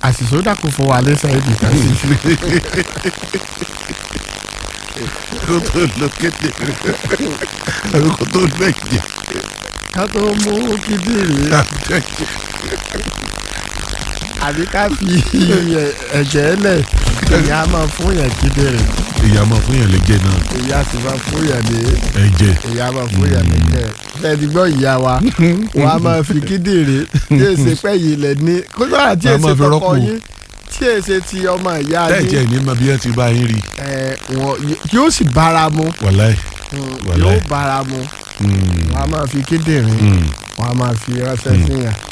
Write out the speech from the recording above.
àṣìṣe ó dàkú fún wa lẹ́sẹ̀ ibi kan sí. kó tó lọ kéde àbí kó tó lọ ẹ̀jẹ̀ ká tó mú kíndìnrín àbí ká fi ẹ̀jẹ̀ lẹ̀ ìyá máa fún yẹn kíndìnrín ìyá máa fún yàn lẹ́jẹ̀ náà ìyá sì máa fún yẹn ní ẹ̀jẹ̀ ìyá máa fún yẹn ní kẹ́ fẹ́ẹ́dì gbọ́ ìyá wa wọ́n á máa fi kíndìnrín tí èsè pẹ́ yìí lẹ̀ ní kó sọ́ra tí Wọ́n á èsè máa fi tọkọ rọ́pò. yín tí èsè ti ọmọ ìyá tẹ́ẹ̀jẹ̀ yín ní ma bí wọ́n ti bá yín rí ẹ̀, wọ́n- yóò sì bára mu wàláì Mm, Wàláì. yóò bára mu wọ́n á máa fi kíndìnrín wọ́n á máa fi ránṣẹ́ sí yàn